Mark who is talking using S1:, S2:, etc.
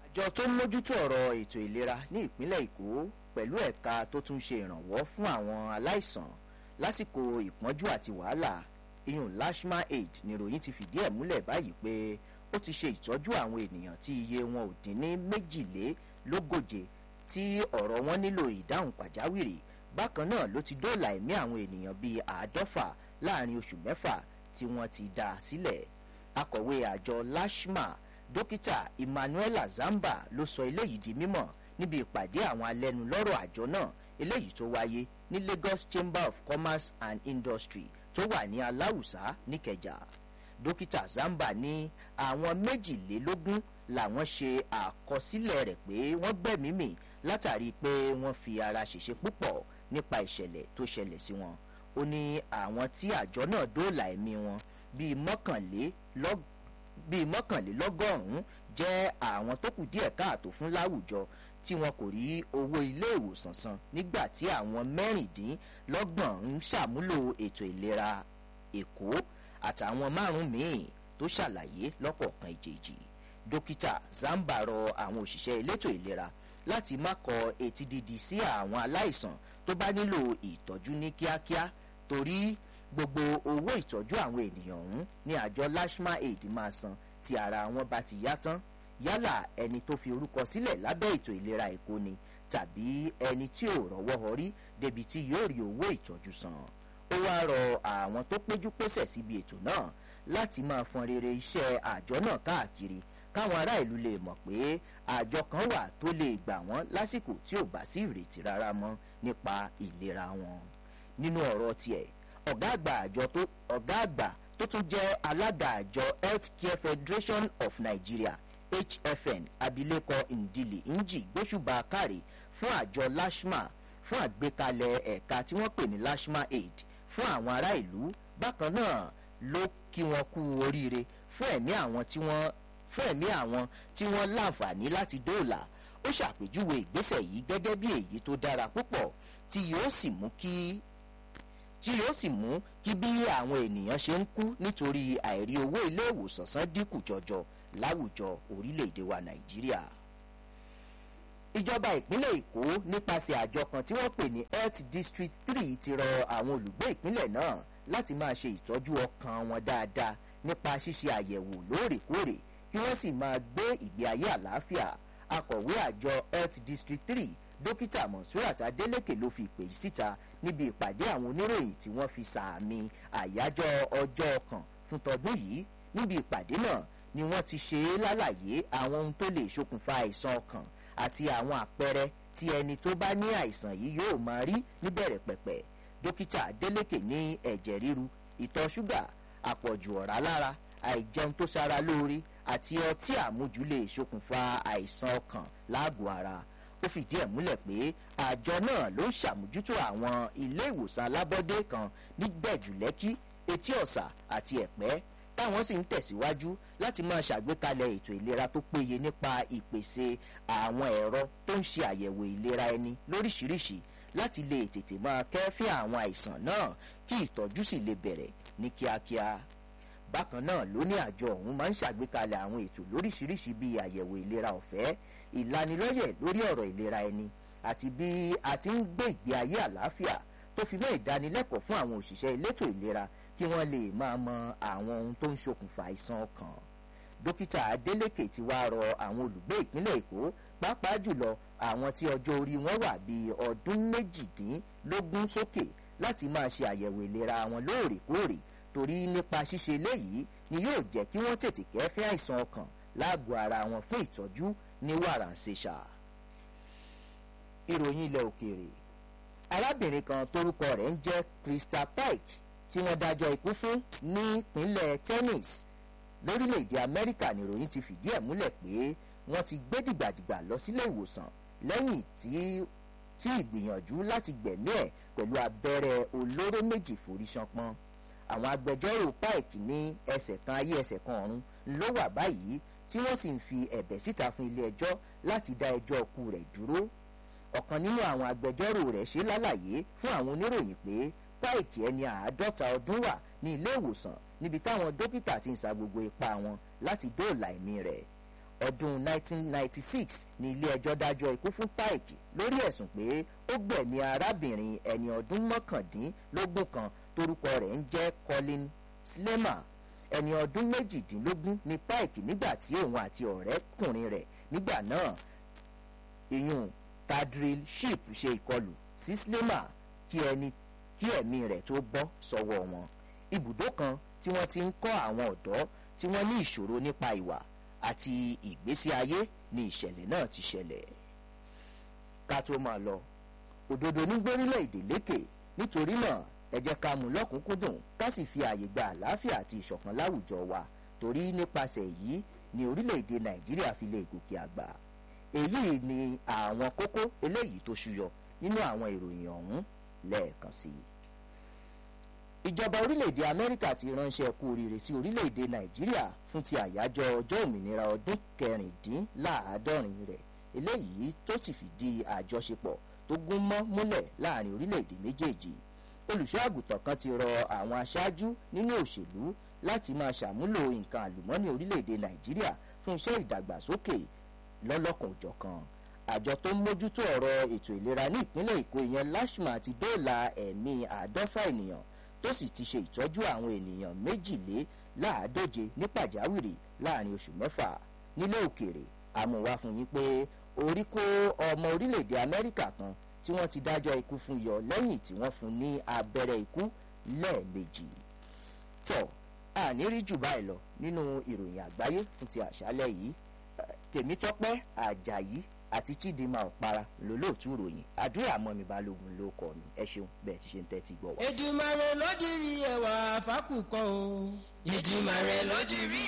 S1: àjọ tó ń mójútó ọ̀rọ̀ ètò ìlera ní ìpínlẹ̀ èkó pẹ̀lú ẹ̀ka tó tún ṣe ìrànwọ́ fún àwọn aláìsàn lásìkò ìpọ́njú àti wàhálà iyùn lashma aid níròyìn ti fìdí ẹ̀ múlẹ̀ báyìí pé ó ti ṣe ìtọ́jú àwọn ènìyàn tí iye wọn ò dín ní méjìlélógóje tí ọ̀rọ̀ wọn nílò ìdáhùn pàjáwìrì bákan náà ló ti dóòlà ẹ̀mí àwọn ènìyàn bíi àádọ́fà láàrin oṣù mẹ́fà tí wọ́n ti dá a sílẹ̀ akọ̀wé àjọ lashma dókítà emmanuela zamba ló sọ eléyìí di mímọ̀ níbi ìpàdé àwọn alẹ́nulọ́rọ̀ àjọ náà eléyìí tó wáyé ní lagos chamber of commerce and industry tó wà ní aláwùsá níkẹjà dókítà zamba ní àwọn méjìlélógún làwọn ṣe àkọsílẹ̀ rẹ̀ pé wọ́n gbẹ̀mí mì látàrí pé wọ́n fi ara ṣèṣe púpọ̀ nípa ìṣẹ̀lẹ̀ tó ṣẹlẹ̀ sí wọn ó ní àwọn tí àjọ náà dóòlà ẹ̀mí wọn bíi mọ́kànlélọ́gbọ̀n bíi mọ́kànlélọ́gọ́rùn-ún jẹ́ àwọn tó kù díẹ̀ káàtó fún láwùjọ tí wọn kò rí owó ilé ìwòsàn san nígbà tí àwọn mẹ́rìndínlọ́gbọ̀n ń ṣàmúlò ètò ìlera èkó àtàwọn márùn-ún míì tó ṣàlàyé lọ́kọ̀ọ̀kan ìjèjì dókítà zamba rọ àwọn òṣìṣẹ́ elétò ìlera láti má kọ etí dídi sí àwọn aláìsàn tó bá nílò ìtọ́jú ní kíákíá torí gbogbo owó ìtọ́jú àwọn ènìyàn ọ̀hún ní àjọ lashma aid máa san tí ara wọn bá ti yá tán yálà ẹni tó fi orúkọ sílẹ̀ lábẹ́ ètò ìlera èkó ni tàbí ẹni tí ò rọ́wọ́ họrí débi tí yóò rí owó ìtọ́jú san ó wá rọ àwọn tó péjú pésẹ̀ síbi ètò náà láti máa fọn rere iṣẹ́ àjọ náà káàkiri káwọn ará ìlú lè mọ̀ pé àjọ kan wà tó lè gbà wọ́n lásìkò tí ò bá sí ìrètí rárá mọ́ nípa ìlera wọn nínú ọ̀rọ̀ tiẹ̀ ọ̀gá àgbà àjọ tó ọ̀gá àgbà tó tún jẹ́ alága àjọ healthcare federation of nigeria hfn abilékọ ndili nji gbósùbà káre fún àjọ lashma fún àgbékalẹ̀ ẹ̀ka tí wọ́n pè ní lashma aid fún àwọn ará ìlú bákan náà ló kí wọn kú oríire fún ẹ̀mí àwọn tí wọ́n fún ẹ̀mí àwọn tí wọ́n láǹfààní láti dóòlà ó ṣàpèjúwe ìgbésẹ̀ yìí gẹ́gẹ́ bí èyí tó dára púpọ̀ tí yóò sì mú kí tí yóò sì mú kí bí àwọn ènìyàn ṣe ń kú nítorí àìrí owó ilé ìwòsàn san dínkù jọjọ láwùjọ orílẹ̀-èdè wa nàìjíríà. ìjọba ìpínlẹ̀ èkó nípasẹ̀ àjọ kan tí wọ́n pè ní health district three ti rọ àwọn olùgbé ìpínlẹ̀ náà láti máa ṣe ìtọ́jú ọkàn wọn dáadáa nípa ṣíṣe àyẹ̀wò lóòrèkóòrè kí wọ́n sì máa gbé ìgbé ayé àlàáfíà akọ̀wé àjọ health district three dókítà monsurat adeleke ló fi ìpè síta níbi ìpàdé àwọn oníròyìn tí wọ́n fi sàmì àyájọ́ ọjọ́ ọkàn fún tọdún yìí níbi ìpàdé náà ni wọ́n ti ṣe é lálàyé àwọn ohun tó lè ṣokùnfà àìsàn ọkàn àti àwọn àpẹẹrẹ tí ẹni tó bá ní àìsàn yìí yóò máa rí níbẹ̀rẹ̀ pẹ̀pẹ̀ dókítà adeleke ní ẹ̀jẹ̀ ríru ìtọ̀ ṣúgà àpọ̀jù ọ̀rá lára àìjẹun tó ṣara lóore àti ọtí àmujù lè ṣokùnfà àìsàn ọkàn láàgọ̀ ara ó fìdí ẹ̀ múlẹ̀ pé àjọ náà ló ń ṣàmójútó àwọn ilé ìwòsàn alábọ́dé kan ní gbẹ̀jùlẹ́kí etí ọ̀sà àti ẹ̀pẹ́ táwọn sì ń tẹ̀síwájú láti máa ṣàgbékalẹ̀ ètò ìlera tó péye nípa ìpèsè àwọn ẹ̀rọ tó ń ṣe àyẹ̀wò ìlera ẹni lóríṣiríṣi láti lè tètè máa kẹ́fín àwọn àìsàn náà kí ìtọ́jú sì lè bẹ̀rẹ̀ ní kíákíá bákan náà ló ní àjọ ọ̀hún máa ń ṣàgbékalẹ̀ àwọn ètò lóríṣiríṣi bíi àyẹ̀wò ìlera ọ̀fẹ́ ìlanilọ́yẹ̀ lórí ọ̀rọ̀ ìlera ẹni àti bí a ti ń gbé ìgbé ayé àlàáfíà tó fi mọ́ ìdánilẹ́kọ̀ọ́ fún àwọn òṣìṣẹ́ elétò ìlera kí wọ́n lè máa mọ àwọn ohun tó ń ṣokùnfà àìsàn ọkàn dókítà adeleke ti wá rọ àwọn olùgbé ìpínlẹ̀ èkó pàápàá jùlọ àwọn tí ọjọ́ orí wọn wà bíi ọdún méjìdínlógún sókè láti máa ṣe àyẹ̀wò ìlera wọn lóòrèkóòrè torí nípa ṣíṣe eléyìí ni yóò jẹ́ kí wọ́n tètè kẹ́fín àìsàn ọkàn láàgọ̀ ara wọn fún ìtọ́jú ní wàràǹṣeṣà. ìròyìn ilẹ̀ òkèèrè arábìnrin kan torúkọ rẹ̀ ń jẹ́ crystal pike tí wọ́n dájọ́ ikú fún nípínlẹ̀ tennis lórílẹ̀‐èdè amẹ́ríkà nìròyìn ti fìdí ẹ̀ múlẹ̀ pé wọ́n ti gbé dìgbàdìgbà lọ sílé ìwòsàn lẹ́yìn tí tí ìgbìyànjú láti gbẹ̀mí ẹ̀ pẹ̀lú abẹ́rẹ́ olóró méjì forí ṣánpọ́n àwọn agbẹjọ́rò pike ní ẹsẹ̀ kan ayé ẹsẹ̀ kan ọ̀run ló wà báyìí tí wọ́n sì ń fi ẹ̀bẹ̀ síta fún ilé ẹjọ́ láti dá ẹjọ́ ọkù rẹ̀ dúró ọ̀kan nínú àwọn agbẹjọ́rò rẹ̀ ṣe lálàyé fún àwọn oníròyìn pé pike ẹni àádọ́ta ọdún wà ní ilé ìwòsàn níbi táwọn dókítà ti ń sa gbogbo ipá wọn láti dóòlà ẹ̀mí rẹ̀ ọdún 1996 ní ilé ẹjọ́ dájọ́ ikú fún Pike lórí ẹ̀sùn pé ó gbẹ̀mí arábìnrin ẹni ọdún mọ́kàndínlógún kan torúkọ rẹ̀ ń jẹ́ Colin Slemer ẹni ọdún méjìdínlógún ní Pike nígbà tí òun àti ọ̀rẹ́kùnrin rẹ̀ nígbà náà ìyún Tadril Ship ṣe ìkọlù sí Slemer kí ẹni kí ẹ̀mí rẹ̀ tó bọ́ sọ́wọ́ wọn ibùdó kan tí wọ́n ti ń kọ́ àwọn ọ̀dọ́ tí wọ́n ní ìṣòro nípa ìwà àti ìgbésí ayé ni ìṣẹ̀lẹ̀ náà ti ṣẹlẹ̀. ká tó máa lọ òdodo ní gbórílẹ̀-èdè lékè nítorí náà ẹ jẹ́ ká mú lọ́kùnkúndùn ká sì fi ààyè gba àlàáfíà àti ìṣọ̀kan láwùjọ wa torí nípasẹ̀ èyí ni orílẹ̀-èdè nàìjíríà fi lè gòkè àgbà. èyí ni àwọn kókó eléyìí tó ṣúyọ nínú àwọn ìròyìn ọ̀hún lẹ́ẹ̀kan sí i ìjọba orílẹ̀-èdè amẹ́ríkà ti ránṣẹ́ kú oríire sí orílẹ̀-èdè nàìjíríà fún ti àyájọ́ ọjọ́ òmìnira ọdún kẹrìndínláàádọ́rin rẹ̀ eléyìí tó sì fìdí àjọṣepọ̀ tó gún mọ́ múlẹ̀ láàrin orílẹ̀-èdè méjèèjì olùṣọ́ àgùntàn kan ti rọ àwọn aṣáájú nínú òṣèlú láti máa ṣàmúlò nǹkan àlùmọ́ọ́nì orílẹ̀-èdè nàìjíríà fún iṣẹ́ ìdàgbàsókè lọ́lọ́kan òjọ̀kan àjọ tó ń mójútó ọ̀rọ̀ ètò ìlera ní ìpínlẹ̀ èkó ìyẹn lashma ti dóòlà ẹ̀mí àádọ́fà ènìyàn tó sì ti ṣe ìtọ́jú àwọn ènìyàn méjìléláàádóje ní pàjáwìrì láàrin oṣù mẹ́fà nílẹ̀ òkèèrè àmúwá fún yín pé orí kó ọmọ orílẹ̀-èdè amẹ́ríkà kan tí wọ́n ti dájọ́ ikú fún yọ lẹ́yìn tí wọ́n fún ní abẹ́rẹ́ ikú lẹ́ẹ̀mejì tọ́ àní rí jù báyìí lọ nínú ìròyìn àgbáyé fún ti àṣálẹ́ yìí tèmítọ́pẹ́ àjàyí àti chidinma ọ̀para lólóòtú ìròyìn àdúrà mọ́mi balógun ló kọ́ mi ẹ ṣeun bẹ́ẹ̀ ti ṣe ń tẹ́tí gbọ́ wa.
S2: Èdùmàrè ló dirí ẹwà fákùkọ o. Èdùmàrè ló dirí